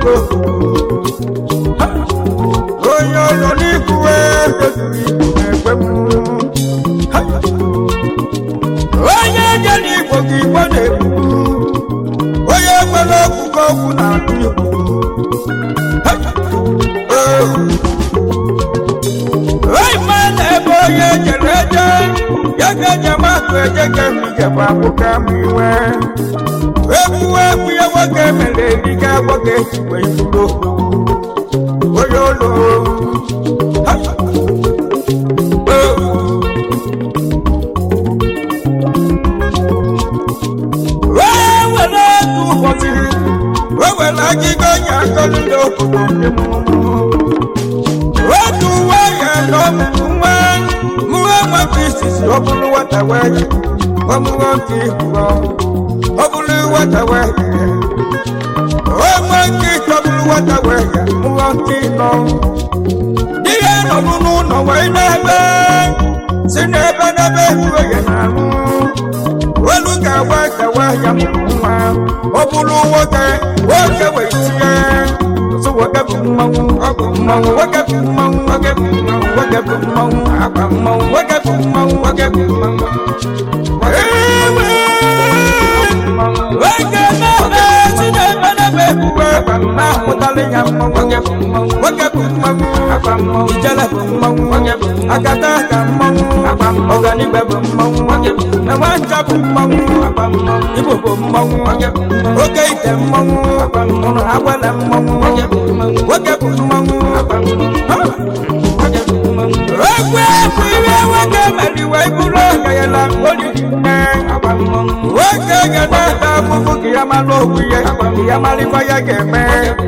ebugo onye ọzọ n'ikwuwe tozuru igbo na-ekwe m onye je n'igbo ka igbo na-ekwu onye nwere okwukwe okwu na-atụ igbo onye ma na-ebe onye jere eje ya ga enyemaka eje ka mmijebe akwụkwọ amụ iwe egwu egwu ya nwoke mere eriga nwoke ejikwe ifuru onye ụlọ wee were otu ụbọchị wee were agịga onye akọrọ ndị obodo ndị mụrụ otu uwe ya na ọmụmụ nwa mụọ nwata isisi ọ bụrụ nwata wee ọmụọ nke ihuọ ọ bụrụ nwata wee onwe nke ịchọ bụrụ nwata wee mụọ nke ịnọ ihe nọrụ n'ụlọ wee n'ebe si n'ebe n'ebe ehuwe ya na-arụ olu ga-agwa gawa ya mụrụ nwa ọ bụrụ nwoke nwoke wee tinye so nwoke bụ mmanwụ ọ bụ mmanwụ nwoke bụ mmanwụ nwoke bụ mmanwụ nwoke bụ mmanwụ agba mmanwụ nwoke bụ mmanwụ nwoke bụ mmanwụ ewe nwoke na-eme si n'ebe n'ebe ehuwe na-ahụtalị ya mmanwụ nwoke bụ mmanwụ nwoke bụ mmanwụ agba mmanwụ ijele bụ mmanwụ nwoke bụ mmanwụ akata aka mmanwụ agba mmanwụ ọganigwe bụ mmanwụ nwoke bụ mmanwụ enwe ncha bụ mmanwụ agba mmanwụ igbo bụ mmanwụ nwoke bụ mmanwụ oke ite mmanwụ agba mmanwụ agwala mmanwụ nwoke bụ mmanwụ nwoke bụ mmanwụ agba mmanwụ nwoke bụ mmanwụ egwu egwu ihe nwoke meriwe bụrụ ọgayala olili nne agba mmanwụ nwoke ga-na-ata afụfụ ka ya mara okwu ya ka ya marịkwa ya ga-eme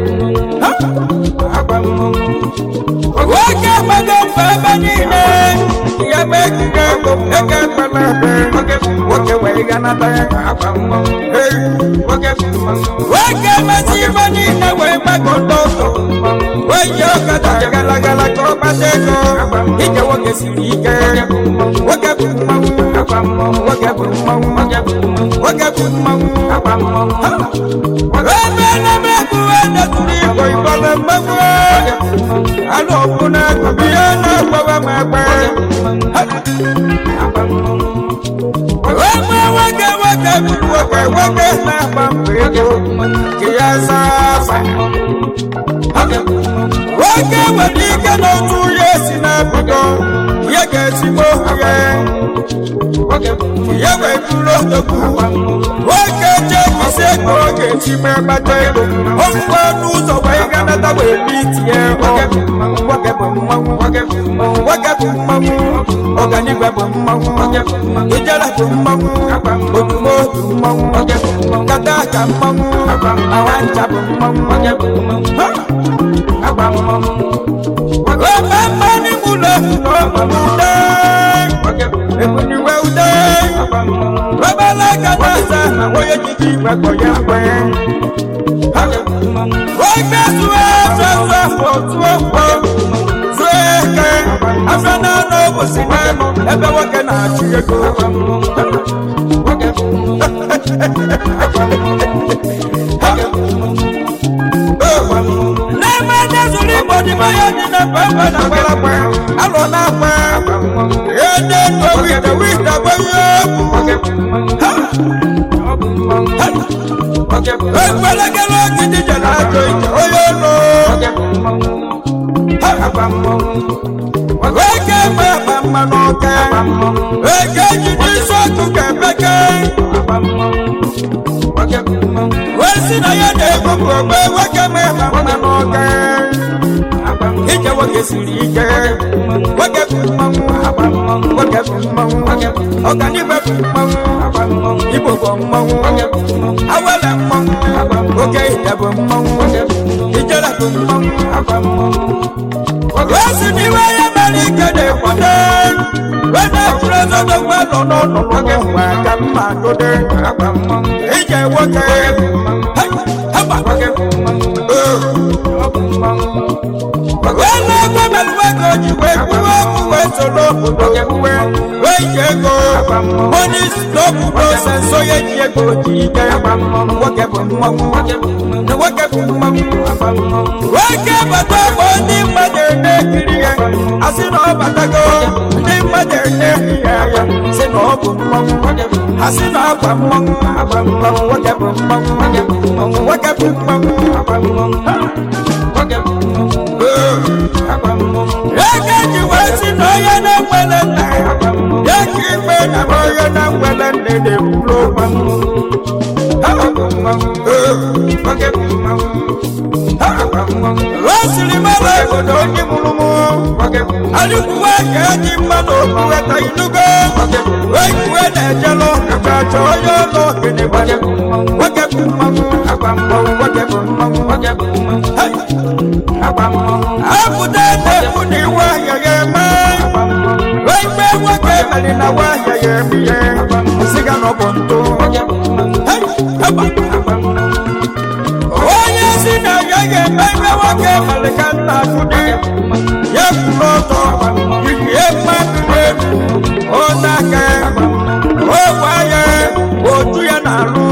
agba mmanwụ nwoke gbago mfe ebe niile ya bụ ekike ego eke mkpere ebe nwoke wee ganata ya agba mmanwụ nwoke mezi ife niile wee gbago n'ụzọ wee ji ọkada gara gara ka ọ kpata ego ije nwoke siri ike nwoke bụ mmanwụ nwoke bụ mmanwụ nwoke bụ mmanwụ ebe na-eme egwuwe detụrụ igbo igbo na mmanwụ anụ ọkụ na-agụbi ihe na-agbawa m egbe ebe nwoke nwoke bụ nwoke nwoke na-agba mbọ ego ka ya zaa afa nwoke nwere ike n'otu ya si na-ebido ya ga-ezigbo ya ya wee bụrụ odogwu nwoke jebisi ego ọ ga-eji mee kpata ego ofufe n'ụzọ wee ganata wee bi tinye nwoke bụ mmanwụ nwoke bụ mmanwụ ọganigwe bụ mmanwụ ijele bụ mmanwụ odumo bụ mmanwụ nkata aka mmanwụ awancha bụ mmanwụ ebe mmanụ ụlọ efunaomume ebuniwe ude obele gana asa na onye jiji igwe kpọ ya mgbe nwoke zụọ afọ zụọ afọ tụọ mkpọ zụọ eke afọ na-anọ ụbọchị n'elu ebe nwoke na-achụ ego n'ebe ndị zụrụ igbo dị mmanya dị na pepe na gbalagba alụ na-agba ihe ndị ego wita wita gbanye egwu ekpelegere ogidi jere ajọ ije onye ụlọ eke eme akpa mmanụ ọka eke ji n'isi ọkụ ka emeke wee si na ya na-ebupụ ogbe nwoke mee ma mmanụ ọka ije nwoke siri ike nwoke bụ mmanwụ nwoke bụ mmanwụ ọganibe bụ mmanwụ igbo bụ mmanwụ awele mmanwụ oke ite bụ mmanwụ ijele bụ mmanwụ wee si n'iwe ya mere ike na-ekwado wee na-ekwuru ezodogbe nọ n'ọnụ nwoke mgbe aka mma dode ije nwoke haba nwoke bụ mmanwụ wee na-egwe merụwe ka o ji wee kwuwe okwu wee soro obodo kwuwe wee ji ego monis n'obodo senso ya ji ego ji ike nwoke bụ mmanwụ nwoke bụ mmanwụ nwoke bata bụ ndị mmadụ na-ekiri ya asị na ọ batago ndị mmadụ na-ekiri ya sị na ọ bụ mmanwụ ha sị na agba mmanwụ agba mmanwụ nwoke bụ mmanwụ nwoke bụ mmanwụ ego ji wee sị na onye na-enwere nna ya ya ka ikpe na onye na-enwere nne na-ekwuru o siri mara obodo onye mụrụ mụ alịkwuwe ka eji mmadụ okpuweta inugo wekuwe na-ejelụ ka chọ onye ụlọ ogene gbanye nwoke bụ mmanwụ agba mmanwụ nwoke bụ mmanwụ apụta na-ekwu na iwe ahịa ya eme ikpe nwoke mere na nwa ahịa ya eme ihe siga na ọ bụ ntụ onye si na ya ga-eme ihe nwoke mere ka nna fụdị ya kwuru ọtọ ihe mmadụ n'elu onye aka ogwe anya otu ya na-alụ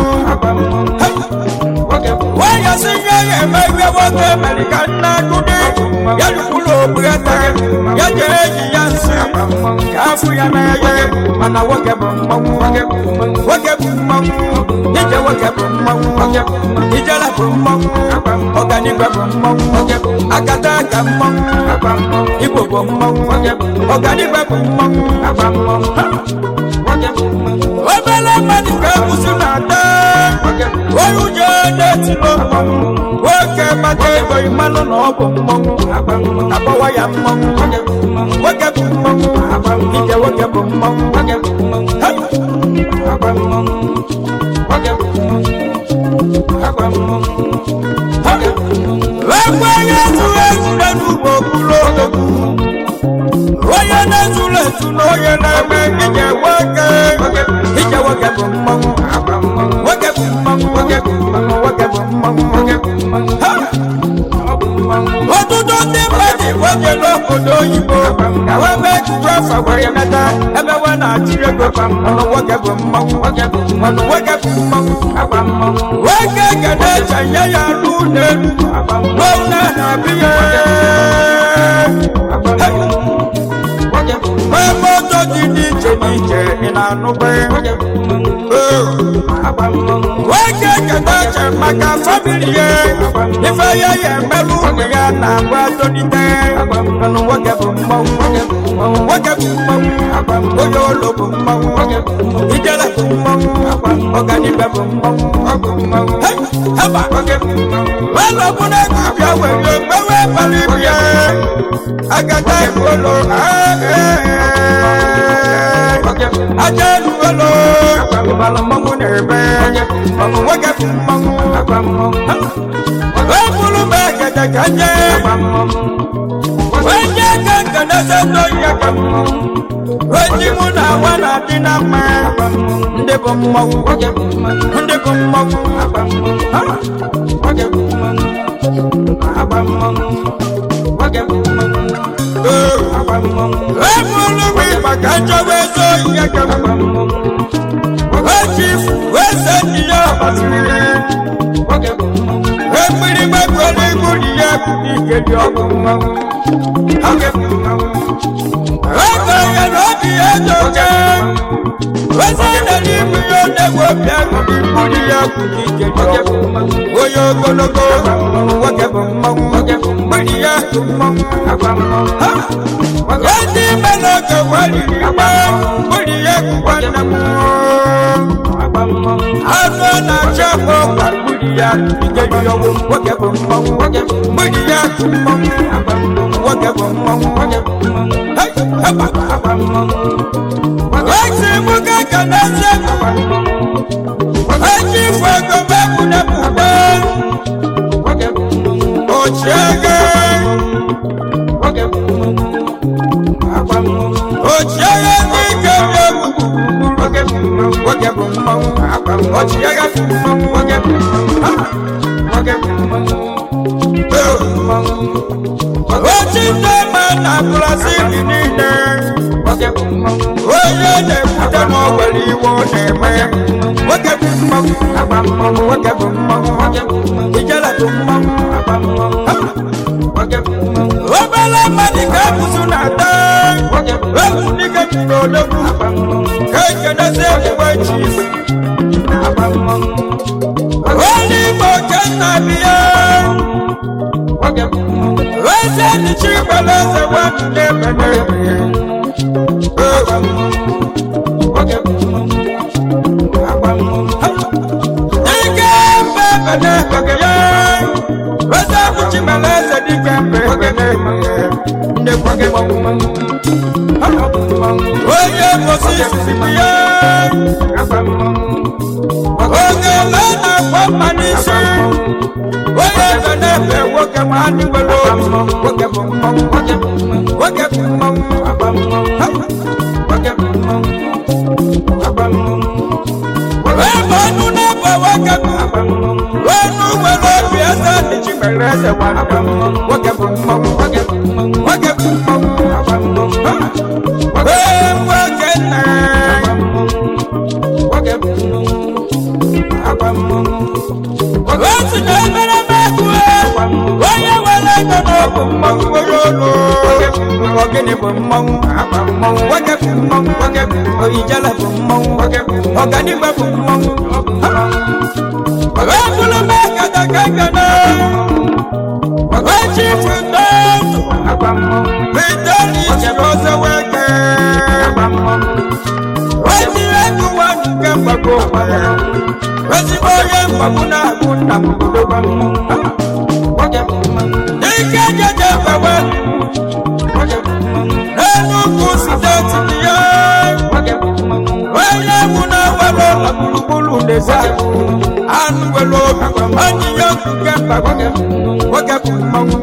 nwanyị si ya ga-eme ihe nwoke mere ka nna fụdị ya lukwuru ogbugata ya jere eji ya nsị ka afụ ya n'anya mana nwoke bụ mmanwụ nwoke bụ mmanwụ ije nwoke bụ mmanwụ ijele bụ mmanwụ ọganibe bụ mmanwụ akata aka mmanwụ igbo bụ mmanwụ ọganibe bụ mmanwụ obere mmadụ ka ekwusi na-ata onye ụjọ na-etilo mmanwụ nwoke mmadụ ego mmanụ na ọ bụ mmanwụ akpọwa ya mmanwụ nwoke bụ mmanwụ ije nwoke bụ mmanwụ ekwe onye zuru ezure n'ugbo okpuru odogwu onye na-ezuru ezu na onye na-eme ije nwoke ije nwoke bụ mmanwụ nwoke bụ mmanwụ nwoke bụ mmanwụ nwoke bụ mmanwụ Ha! ọtụtụ ndị mmadụ gbaje n'obodo oyibo ka wee mee ejije afọ were meta ebe we na-achị ego ọnụ nwoke bụ mmanwụ ọnụ nwoke bụ mmanwụ nwoke ga na-eche nye ya n'ụlọ elu n'ụlọ na-abịa nwee moto dị n'iche n'iche ị na-anụbe nwoke keta che maka famili ya ife ya ya emerụ ụmụ ya na-agba tolite ọnụ nwoke bụ mmanwụ nwoke bụ mmanwụ onye ụlọ bụ mmanwụ ijele bụ mmanwụ ọganibe bụ mmanwụ haba ụlọ bụ na ego bịa were mewe bara ibu ya agata ikolo aja eluwelo ịbala mmanwụ na-ebe mmanwụ nwoke bụ mmanwụ ebulu m egede ka nye onye ka nkeneze ndoyi aka onye mụ na awa na-adị na mma ndị bụ mmanwụ ndị bụ mmanwụ ebulu m ịgba ka nchọba eze oyi aka ochifu eze ndị ya gbasiri ekpiri gbakwere ibu dị ya bụ ike dị ọkụ mmanwụ ego ya na obi ya dị oke eze na n'ibu ya na-egwe obi ahụ dị ibu dị ya bụ ike dị ọkụ onye ogologo nwoke bụ mmanwụ mgbidi ya bụ mmanwụ ndị ime n'oge wariri mgbe mgbidi ya bụkwa nna m anụ na-achọ afọ kwa mgbidi ya ike dị ọgwụ nwoke bụ mmanwụ mgbidi ya bụ mmanwụ nwoke bụ mmanwụ Hey, haba. esi nwoke ka na-eze eji ifo ego mebụ na mbude ochiege ochiege ndị ike dị egwu nwoke bụ mmanwụ ochiege bụ mmanwụ nwoke bụ mmanwụ ochi ndị ma na brazil niile onye na-ekwute na o nwere iwe ọ na-eme nwoke bụ mmanwụ nwoke bụ mmanwụ ijele bụ mmanwụ obere mmadụ ka ebuzu na-ata egwu dike mmiri odogwu ka ekenezi ebuwe chief onye igbo kenna biya eze dịchi gbara eze wepụ n'ebe n'ebe dike mbe ebe n'ebe ya eze abụchi mere eze dike mbe ebe n'ebe ndekwa gị onye mosi sisi ya oge ele na-akpọ mma n'isi onye eze na-efe nwoke ma anyị nwere obi nwoke bụ mmanwụ nwoke bụ mmanwụ ebe ọnụ na-ebe nwoke bụ ọnụ nwere obi eze dịchi mere eze nwoke bụ mmanwụ nwoke bụ mmanwụ ee nwoke nna otu na-emere mekwu onye nwere ego n'ọbụ mmanwụ nwere olu ogene bụ mmanwụ nwoke bụ mmanwụ oyijele bụ mmanwụ ọganigwe bụ mmanwụ ebulu m ekata kekene ochi futo bitoli chiroze weke oji ego wa nke mgbago ezigbo onye mgbagbu na-agụ nna m ike jeje gbawe n'enugwu steeti ya onye egwu na-ewere ụlọ gburugburu n'ezi anụ nwere obi onye ihe nke mgbagbo nwoke bụ mmanwụ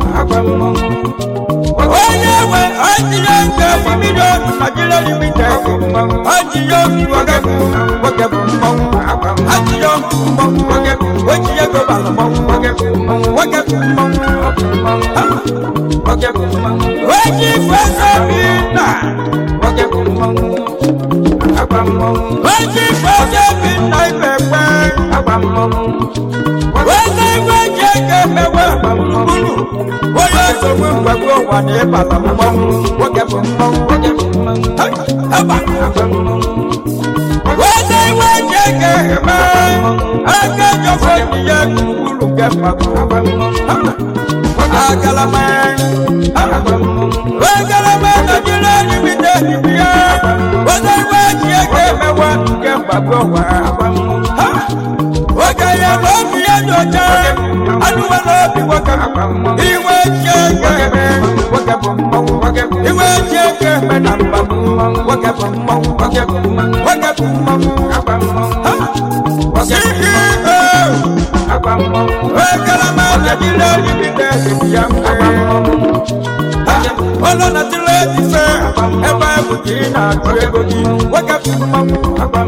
onye nwe onye nke milion Nigeria limited onye nwoke bụ nwoke bụ mmanwụ onye mmanwụ nwoke bụ onye ego bara mmanwụ nwoke bụ mmanwụ nwoke bụ mmanwụ nwoke bụ mmanwụ onye ifeso bi na nwoke bụ mmanwụ onye ifeso bi na ibe kpe onye iwe ji ego emewe gburugburu onye nsogbu mgbagbo ụwa na ịbata mmanwụ nwoke bụ mmanwụ nwoke bụ mmanwụ onye iwe ji ego eme aka jọfọ ihe gburugburu nke mmadụ agalama agalama najiri elimite ya onye iwe ji ego emewe nke mgbagbo ụwa oge ya na obi ya dị ọcha anụwa na obi nwoke iwe ji ego eme nwoke bụ mmanwụ iwe ji ego eme na mmanwụ nwoke bụ mmanwụ nwoke bụ mmanwụ nwoke bụ mmanwụ ekelema najiri elimite ya ụlọ natịrị ejife ebe bụ ka ị na-achụ ego gị nwoke bụ mmanwụ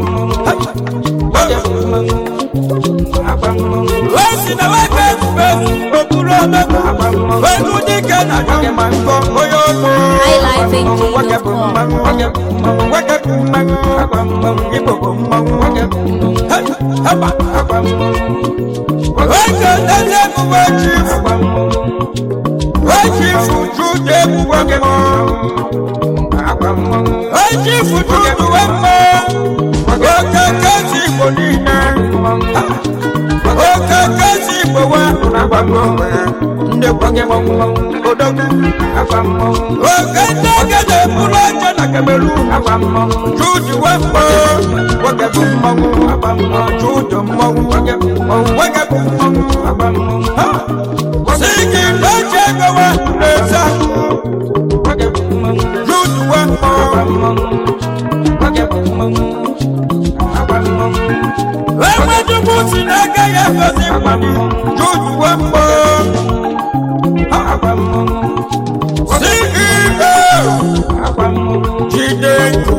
osi na nwoke ebube okpuru omegbu olu dike na ma nkọ onye ọkụ nwoke bụ mmanwụ nwoke bụ mmanwụ igbo bụ mmanwụ nwoke eze ebube chifu chifu jude ebube chifu jude wemma oke kezi igbo niile oke kezi igbo wa ndị kwanye odogwu oke ndị ogede bụrụ oche na kemelu jude wemma nwoke bụ mmanwụ jude mmanwụ nwoke bụ mmanwụ sigi n'oche gowa n'eze jude wemma enwejukwu si n'aka ya gozi mmadụ jude wemma ceo jide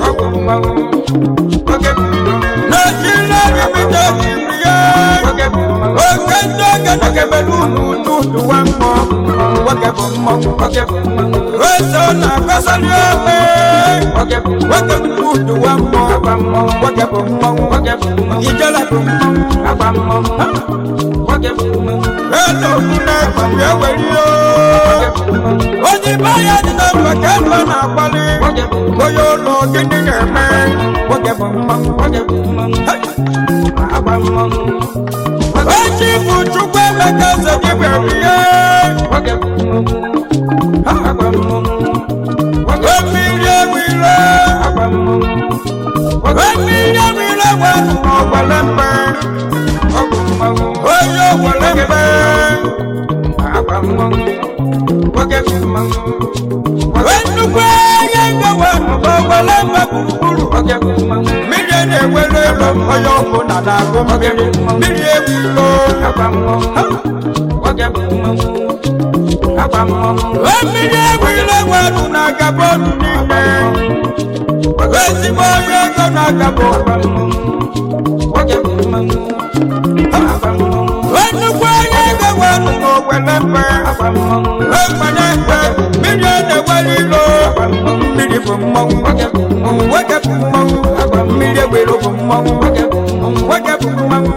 Nigeria limited ya oke ndị oge na kemelu n'udu ụwa mmụọ nwoke bụ mmọnwụ nwoke bụ mmọnwụ eso na akọsali ome nwoke bụ udu wa mmụọ nwoke bụ mmọnwụ ijele bụ mmọnwụ elu okwu na-ekwu eweri onye ibe ya dị na mba ka ebe na-akpali onye ụlọ gịnị na-eme nwoke bụ mmọnwụ echi bụ chukwu emeka eze gị bịara ihe mmiri ewire mmiri ewire wee ọgbale mgbe onye ọgbale mgbe nnukwu ihe ngewe ọgbale mgbe gburugburu mmiri na-ewere elu onye ọbụla na-agụ mmiri mmiri ewiro mmiri ewire wee na-agaba ọnụ n'ime ezigbo onye ego na-agaba nnukwu onye ego wee n'owele mgbe ekpanye mgbe mmiri na-ewere ilo mmiri bụ mmọnwụ nwoke bụ mmọnwụ mmiri ewere bụ mmọnwụ nwoke bụ mmọnwụ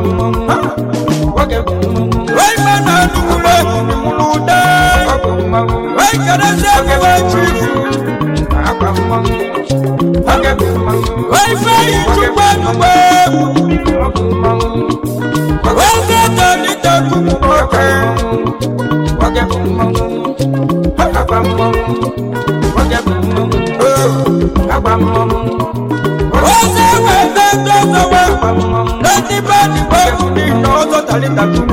Raima na nukule mulude Raikadese kiwe chifu Raife ichukwe nukwe Raise tani teku mwoke Raise wete tozowe Leti bani weku ni yozo tali teku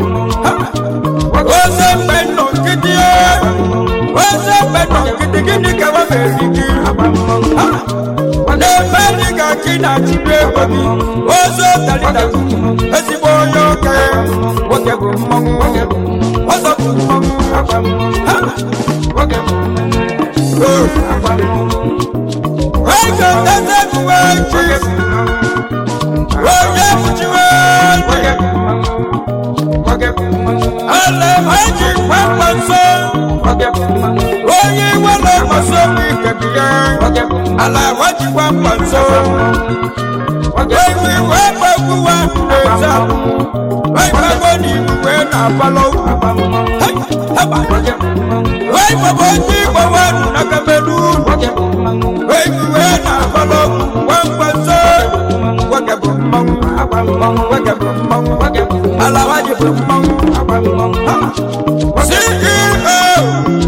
Raise peno kiti Raise peno kiti gini kawa meriki N'ebe ka kina chibe gobi Ozo tali teku Ezigbo onye oke Nwoke bụ mmọnwụ Ọzọ bụ mmọnwụ Ego tete kuwe chief Onye fuchiwe Ale maji kwakwa nso Onye wele maso wikebiye Ala waji kwakwa nso Ewi wepe kuwa neza Waipago ni uwe na palo Hey, haba Waipago ni uwe na kamerun Ewi we na palo Kwakwa nso Wake bụ mmanwụ Wake bụ mmanwụ Ala waji bụ mmanwụ CEO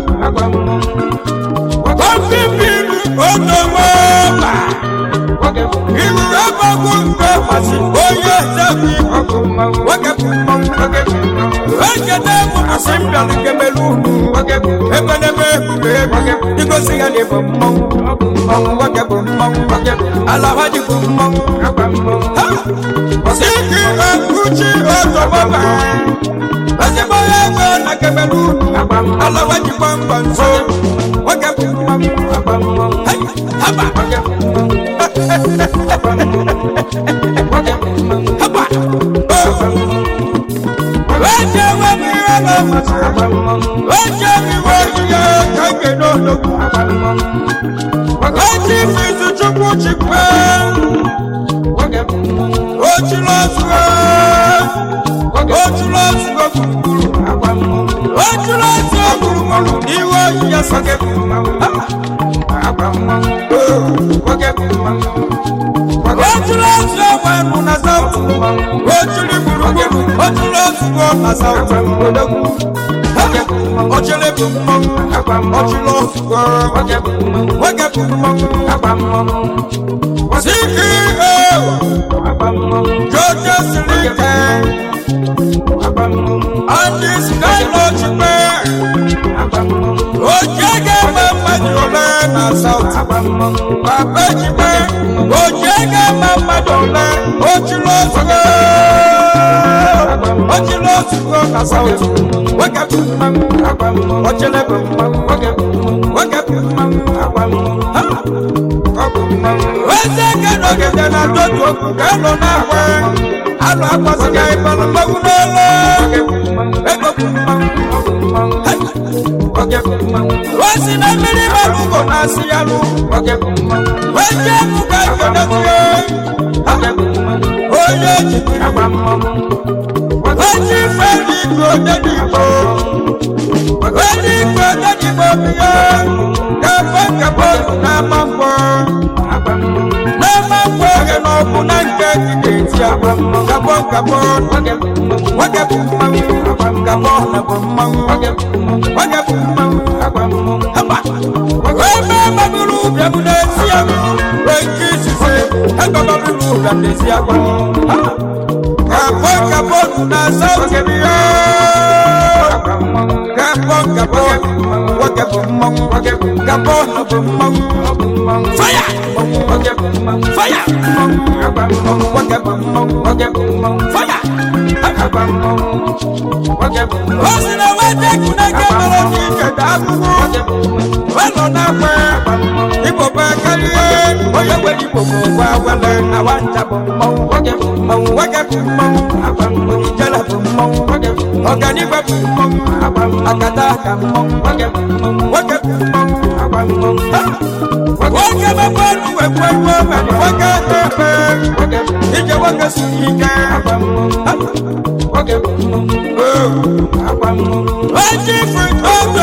Kofi Bilu Otomoma Iwu ẹgbẹ́gun gbé pàṣẹ oyè sẹ́bi wọ́kẹ́ fún mọ́. Wẹ́kẹ̀dẹ́ mú àṣìbíàlì kẹmẹ́lú. Ẹgbẹ́dẹ́gbẹ́ gbùgbé igosi ya ni fún mọ́. Wọ́kẹ́ fún mọ́. Alahaji fún mọ́. Síkì ẹ̀kúchí ọ̀tọ̀mọ́bà. Ẹ̀sìnbọ̀ yẹ gbé na kẹmẹ́lú. Alahaji fún mọ́ nso. Wọ́kẹ́ fún mọ́. Haba. Haba. Wẹ́jẹ̀ wẹ́ mi rẹ̀ lọ. Wẹ́jẹ̀ mi wẹ́ yíyẹ kẹ́kẹ́ lọ́dọ̀. Wẹ́jẹ̀ fi tuchukwu chikwe. Ochi lọ́sùwẹ̀. Ochi lọ́sùwẹ̀ gburugburu. Ochi lọ́sùwẹ̀ gburugburu. Iwe yíyẹ sọ́kẹ́. Ojúlọ́sù ọwọ́ ẹnu na sáwùtù. Ojúlí gburugburu. Ojúlọ́sù ọwọ́ na sáwùtù. Ojúlí bụ mmọnwụ. Ojúlọ́sù ọwọ́. Nwoke bụ mmọnwụ. CEO. Jọjọ siri ike. Ndị Skylogy mee. Oje ga-eme mmadụ ole na South. Papa Ejime. Oje ga-eme mmadụ ole. Ojúlọ ozugbo. Ojúlọ ozugbo na South. Nwoke bụ mmanwụ. Ojele bụ mmanwụ. Nwoke bụ mmanwụ. Ha! Ọ bụ mmanwụ. Eze eke nọgide na ndotu okwu ka elu na-akwa. Alụ akwasịghị ịbalụ mmanwụ n'elu. Ego bụ mmanwụ. osi na mmiri mara ugo na-asị ya lụ weje emu ka nkedozie onye jibiri oji feri igwe odenigbo odenigbo odenigbo biya gafe nkebọọlụ n'ama mgbọ n'ama mgbọ oge na ọbụ na nke dị n'eti agba gabọ gabọ nwoke bụ mmanwụ gabọ na bụ mmanwụ nwoke bụ mmanwụ haba ebe mabụrụ ụbịa m n'ezi agba wee nke izizi ebe mabụrụ ụbịa n'ezi agba gabọ gabọ na sauti biya gabọ gabọ nwoke bụ mmanwụ gabọ na bụ mmanwụ faya faya nwoke bụ mmanwụ faya o si na wete kuneke mara n'ike ka agụgụ welọ na-akwe igbo bụ karịa onye nwere igbo bụ ụgwọ agwele na nwata bụ mmanwụ nwoke bụ mmanwụ ijele bụ mmanwụ ọganibe bụ mmanwụ akata ka mmanwụ nwoke bụ mmanwụ nwoke mebe ọnụ wekwu egwu mere nwoke tepe ije nwoke siri ike Wajifu ndogo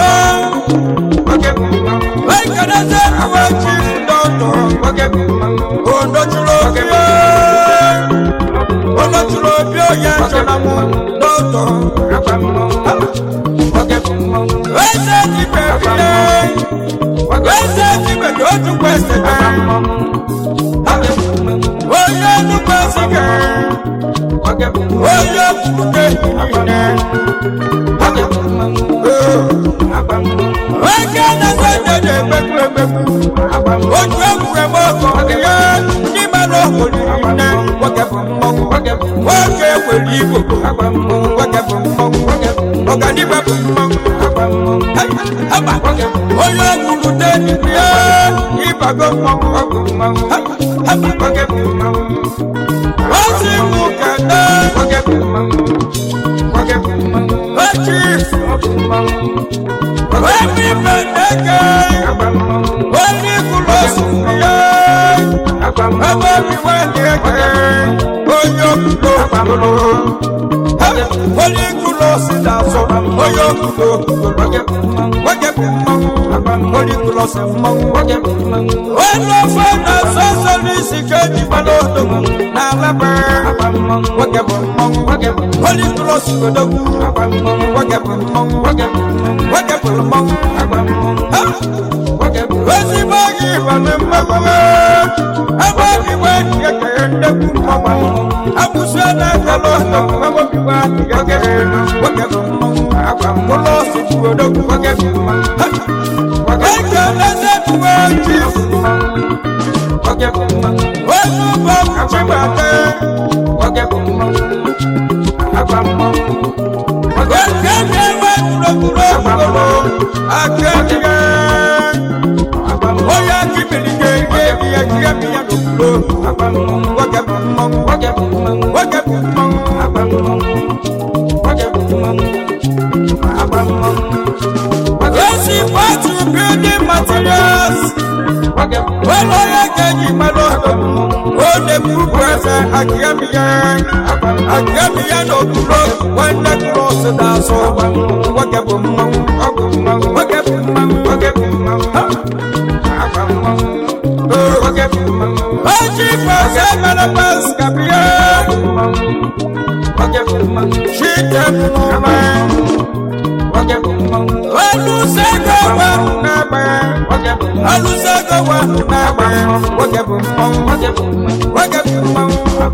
Wekaneze wajifu ndogo Ondochulo bie Ondochulo bie ya cholamu ndogo Wese jipe bie Wese jipe doju kwese Oye nukwese ke Oye kuke ine Wekaneze dede beku beku Ojú ẹ̀kúrẹ́ mọ́ ọkọ̀ yẹ ní mẹ́lọ olùrí ní wọ́kẹ́ fún mọ́wọ́ wọ́kẹ́ wẹ̀lú ìbò wọ́kẹ́ fún mọ́wọ́ ọ̀gá níbẹ̀ fún mọ́wọ́ ẹ̀bà oyè ọkùnrin tẹ́ níbi ẹ̀ ìbàgbọ́ mọ́wọ́ ẹ̀bà wọ́kẹ́ fún mọ́wọ́ wọ́n sì mú kẹ̀kẹ́ wọ́kẹ́ fún mọ́wọ́ wọ́n ti wọ́n mi mẹ́tẹ́kẹ́ wọ́n ní kúlọ̀ sùn yẹ́ ẹgbẹ́ mi wá ní ẹgbẹ́ oyè òkúto àpamọ́ wọ́n ní kúlọ̀ sí dàsọ oyè òkúto wọ́jẹ́ wọ́n ní kúlọ̀ sí mọ́ wọ́n lọ fún ẹ̀dá sọ́sọ́ ní ìsìnkẹ́ ìbálò òdòmù náà lábẹ́ wọ́jẹ́ bọ̀ mọ́ wọ́n ní kúlọ̀ sí òdòmù wọ́jẹ́ bọ̀ mọ́ wọ́jẹ́ bọ̀ mọ́ wọ́sí báyìí ìbàlẹ̀ mọ́kànlá ẹgbẹ́ ìwé kẹ̀kẹ́ ẹ̀dẹ́kùn mọ́mọ́ àbùsù ẹ̀dẹ́gbẹ̀lọ́ ẹgbẹ́ ìwé kẹ̀kẹ́ wọ́kẹ́ kọ́lọ́ sí ìwòdókùn wọ́kẹ́ ẹ̀kẹ́ lẹ́sẹ̀ ìwé jì wọ́n tún bá kùtì bàtẹ́ ẹ̀kẹ́ kẹ́wẹ́ kúròkúrò kúrò akẹ́kẹ́ oya kibili ke ye biya kiya biya dokulo wake bumong wake bumong wake bumong wake bumong Yesi watu building materials Welo ya keji maloto Ode kukwese akiyamiya Akiyamiya dokulo Wende kulosi daso Wake bumong Wake bumong Wake bumong Oji fose malabas kapiye Shite mumwe Olusego wa nabe Olusego wa nabe Wage bumong Wage bumong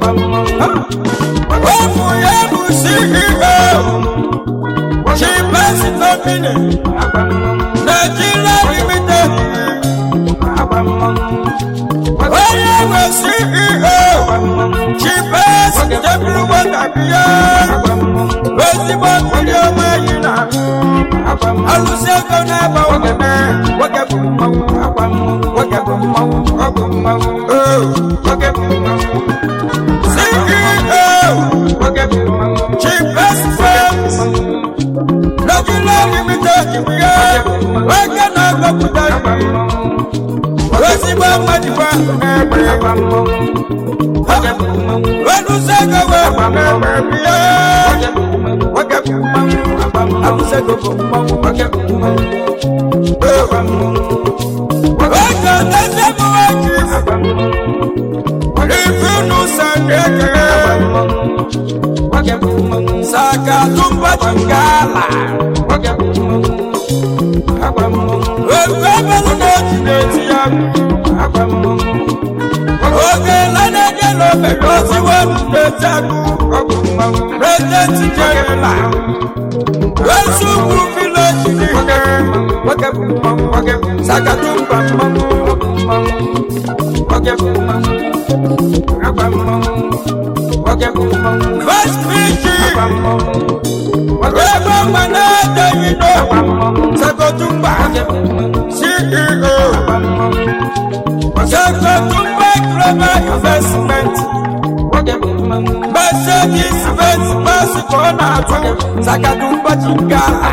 Omu yebu CEO Chief President Company Nigeria Limited onye nwe ceo chibes jebirugbo tabiya ezigbo mmiri ọma yi na alụsị ego na-ebe ogene nwoke bụ mmanwụ nwoke bụ mmanwụ ọ bụ mmanwụ nwoke bụ mmanwụ ceo chibes firms Nigeria Limited nwoke na-agbapụta ezigbo mmadụ bụ ahụ na-egbe wenusego wee na-egbe ya nwoke bụ mmanwụ abụsego bụ mmanwụ nwoke bụ mmanwụ nwoke na-eze bụ nwoke ifunu sakeke saka tumba chingala ofe ebelu na-eji na-eti ya oge lanaje n'obere oziwe na-eti agụ prezidenti jerela esugwu vileji n'ike saka tumba first preaching ebe mgbe na-edeghị n'okwu sekotumba ceo sekotumba global investment mercedes benz basi ka ọ na-atụ sakatumba chingala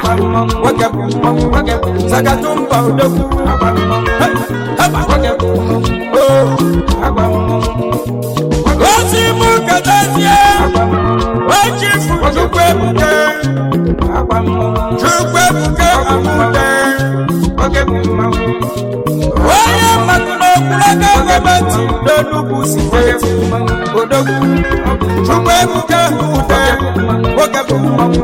sakatumba odogwu osi mụ ketezie ochifu chukwu ebuke chukwu ebuke amude onye mmadụ n'okpuru aka gọọmenti n'enugwu steeti odogwu chukwu ebuke amude nwoke bụ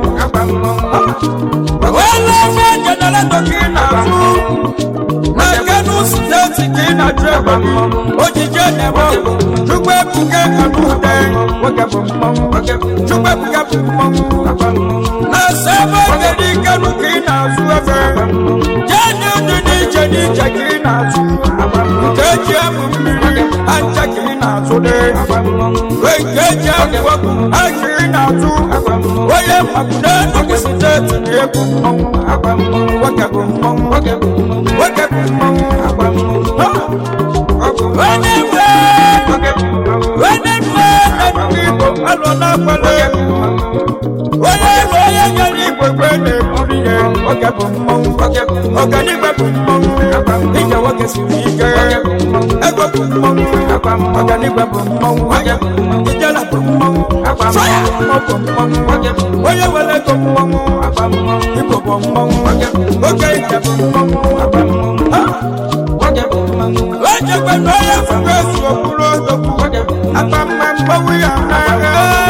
onye ofe jeneratọ ka ị na-azụ na kenu steeti ka ị na-ajụ ebe ojije na-eme chukwu ebuke amude chukwu ebuke bụ mmanwụ na sebe kedu ikenu ka ị na-azụ efe jeni dị n'iche n'iche ka ị na-azụ nke eji emụ mmiri anja ka ị na-azụ dị nke eji emụ ọkụ ha ka ị na-azụ onye mmakwudo enugwu steeti na-ebu mmanwụ nwoke bụ mmanwụ nwoke bụ mmanwụ onye nwe onye nwe na igbo alọ na-akwale onye nwe onye nyere igwe kwe na-eburu ihe nwoke bụ mmanwụ ọganiigwe bụ mmanwụ ije nwoke siri ike ego bụ mmanwụ ọganiigwe bụ mmanwụ ijela bụ mmanwụ sọya ọ bụ mmanwụ onye nwere ego mmanwụ igbo bụ mmanwụ oke ije bụ mmanwụ ojekwe na onye fụrụ ezu okpuru odogwu akpa mma mgbanwe ya n'agha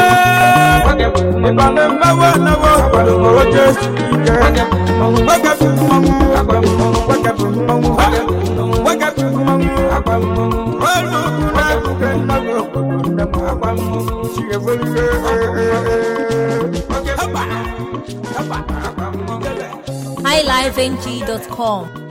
ịbana mgbanwe anaghị obodo ma oche ike nwoke bụ mmanwụ nwoke bụ mmanwụ nwoke bụ mmanwụ olu ugwu na-akụke nnaghị obodo nne m agba mmanwụ chi ewerire highlifeng.com